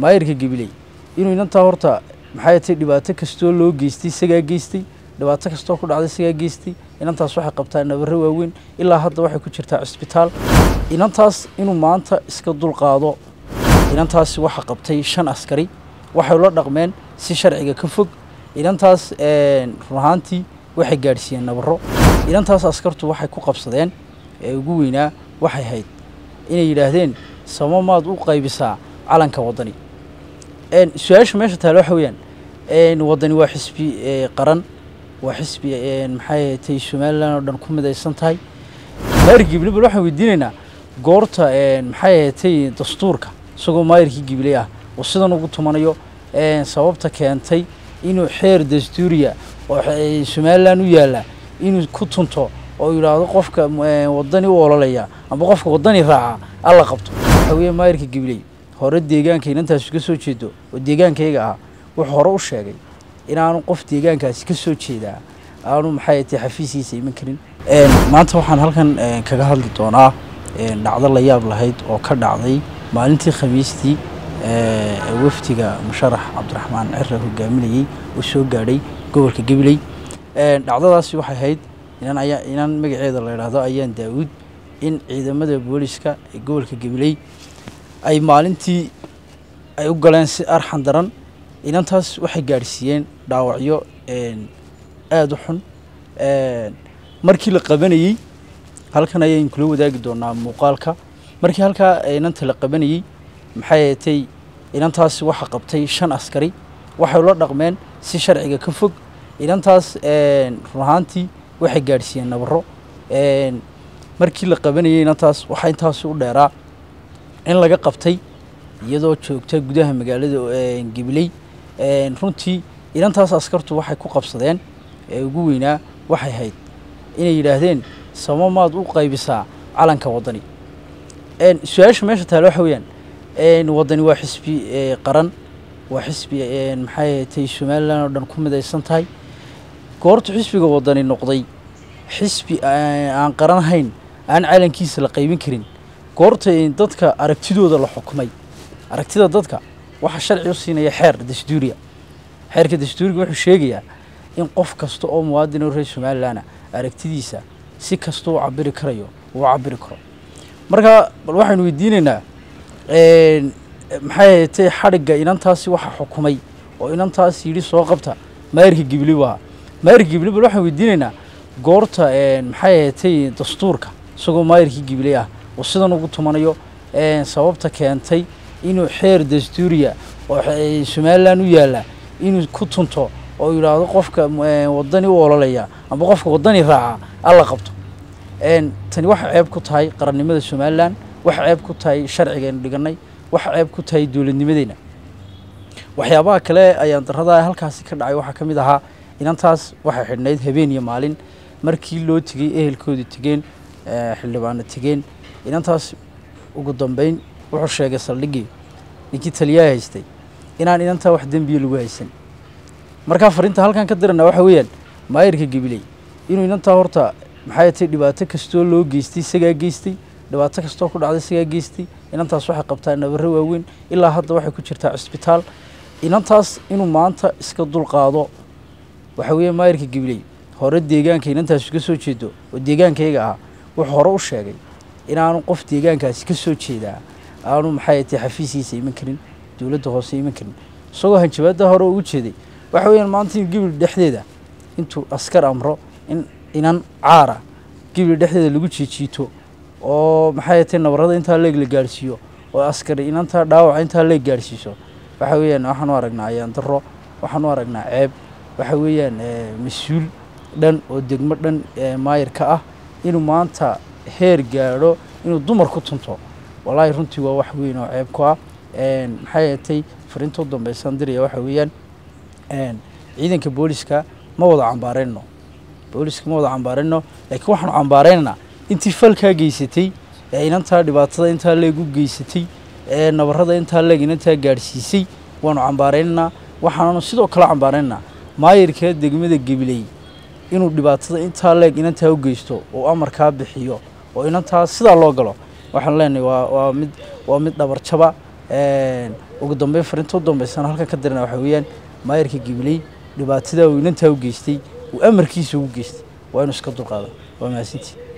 maayirka gabiley inuu inantaa horta maxay tay dhibaato kastoo loo geystay isagaa geystay dhibaato kastoo ku dhacday isagaa geystay inantaas waxay qabtaa nabaro waaweyn ilaa hadda waxay ku jirtaa cisbitaal inantaas inuu maanta iska dulqaado inantaas waxa qabtay shan askari waxay ula dhaqmeen si sharciga ka fog inantaas run ahaantii waxay gaadhsiiyeen nabaro inantaas askartu waxay ku qabsadeen ee ugu weynaa waxay hayd inay yidhaahdeen samo maad u qaybisaa calanka waddani su-aasha meesha taale waxa weeyaan waddani waa xisbi qaran waa xisbi maxay tay somalilan oo dhan ku midaysan tahay maayir gible bal waxaan weydiinaynaa goorta maxay tay dastuurka isagoo maayirkii gible ah oo sidan ugu tumanayo sababta keentay inuu xeer dastuuriya oo somalilan u yaalla inuu ku tunto oo yidhaahdo qofka waddani u ololaya amba qofka waddani raaca alla qabto waxa weeye maayirka gibley hore deegaanka inantaasi ka soo jeedo oo deegaankayga ah wuxuu hore u sheegay inaanu qof deegaankaasi ka soo jeedaa aanu maxay tay xafiisiisa iman karin maanta waxaan halkan kaga hadli doonaa dhacdo la yaab lahayd oo ka dhacday maalintii khamiistii wafdiga musharax cabdiraxmaan cira hogaaminayey oo soo gaadhay gobolka gabiley dhacdadaasi waxay ahayd inan ayaa inan magaceeda la idhaahdo ayaan daawuud in ciidamada booliska ee gobolka gabiley ay maalintii ay u galeen si arxan daran inantaas waxay gaadhsiiyeen dhaawacyo aada u xun markii la qabanayey halkan ayaynu kula wadaagi doonaa muuqaalka markii halkaa inanta la qabanayey maxay tay inantaasi waxa qabtay shan askari waxay ula dhaqmeen si sharciga ka fog inantaas run ahaantii waxay gaadhsiiyeen nabaro markii la qabanayey inantaas waxaa intaasi u dheeraa in laga qabtay iyadoo joogta gudaha magaalada gabiley runtii inantaas askartu waxay ku qabsadeen ee ugu weynaa waxay hayd inay yidhaahdeen samo maad u qaybisaa calanka waddani su-aasha meesha taale waxa weeyaan waddani waa xisbi qaran waa xisbi maxay tay somalilan oo dhan ku midaysan tahay goortu xisbiga waddani noqday xisbi aan qaranhayn aan calankiisa la qaybin karin goorta dadka aragtidooda la xukumay aragtida dadka waxaa sharci u siinaya xeer dastuuriya xeerka dastuuriga wuxuu sheegayaa in qof kasta oo muwaadin oo reer somalilanah aragtidiisa si kasta u cabiri karayo uu cabiri karo marka bal waxaynu weydiinaynaa maxay tay xadhigga inantaasi waxa xukumay oo inantaas yidhi soo qabta maayirka gibli waa maayirka gibli bal waxaan weydiinaynaa goorta maxay tay dastuurka isagoo maayirkii gible ah oo sidan ugu tumanayo sababta keentay inuu xeer dastuuriya oo somalilan u yaalla inuu ku tunto oo yidhaahdo qofka waddani u ololaya amba qofka waddani raaca alla qabto tani waxay ceeb ku tahay qarannimada somalilan waxay ceeb ku tahay sharcigaynu dhiganay waxay ceeb ku tahay dowladnimadeyna waxyaabaha kale ayaan darada halkaasi ka dhacay waxaa ka mid ahaa inantaas waxay xidhnayd habeen iyo maalin markii loo tegey ehelkoodii tegeen xildhibaano tegeen inantaas ugu dambeyn wuxuu sheegay saldhiggii ninkii taliyaha haystay inaan inantaa wax dembiya lagu haysan markaa fariinta halkan ka dirana waxa weeyaan maayirka gabiley inuu inantaa horta maxay tay dhibaato kastoo loo geystay isagaa geystay dhibaato kastoo ku dhacday isagaa geystay inantaas waxay qabtaa nabaro waaweyn ilaa hadda waxay ku jirtaa cisbitaal inantaas inuu maanta iska dulqaado waxa weeye maayirka gabiley hore deegaanka inantaasi ka soo jeedo oo deegaankayga ah wuxuu hore u sheegay inaanu qof deegaankaasi ka soo jeedaa aanu maxay tay xafiisiisa iman karin dowladda hoose iman karin isagoo hanjabaada hore ugu jeeday waxa weeyaan maanta in gibil dhexdeeda intuu askar amro in inan caara gibil dhexdeeda lagu jiijiito oo maxay tay nabarada intaa leeg la gaadhsiiyo oo askari inantaa dhaawaca intaa leeg gaadhsiiso waxa weeyaan waxaan u aragnaa ayaan daro waxaan u aragnaa ceeb waxa weeyaan mas-uul dhan oo degmo dhan maayirka ah inuu maanta heer gaadho inuu dumar ku tunto wallaahi runtii waa wax weyn oo ceeb ku ah maxay tay fariinta u dambeysaan diraya waxa weeyaan ciidanka booliska ma wada cambaarayno booliska ma wada cambaarayno laakiin waxaanu cambaaraynaynaa intii falkaa geysatay ee inantaa dhibaatada intaa leeg u geysatay ee nabarada intaa leeg inantaa gaadhsiisay waanu cambaaraynaynaa waxaananu sidoo kale cambaaraynaynaa maayirka degmada gabiley inuu dhibaatada intaa leeg inantaa u geysto oo amarkaa bixiyo oo inantaa sidaa loo galo waxaan leenahay waa waa mid waa mid dhabarjaba ugu dambeyn fariinta u dambeysana halkan ka dirana waxaa weeyaan maayarka gibiley dhibaatadaa uu inantaa u geystay uu amarkiisa ugu geystay waa inuu iska dulqaado waa mahadsantii